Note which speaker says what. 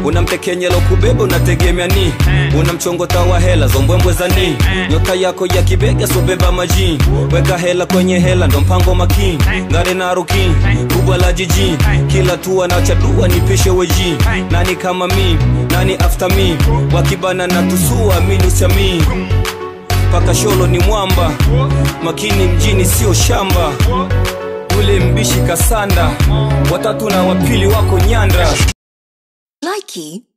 Speaker 1: unamtekenyelo kubeba unategemea ni unamchongota wa hela zombwembwe za ni nyota yako ya kibega sobeba maji weka hela kwenye hela ndo mpango makini ngare na ruki kubwa la jiji kila tua na chadua nipishe weji nani kama mi nani after me wakibana na tusua minusami paka sholo ni mwamba makini mjini sio shamba ule mbishi kasanda watatu na wapili wako nyanda
Speaker 2: Likey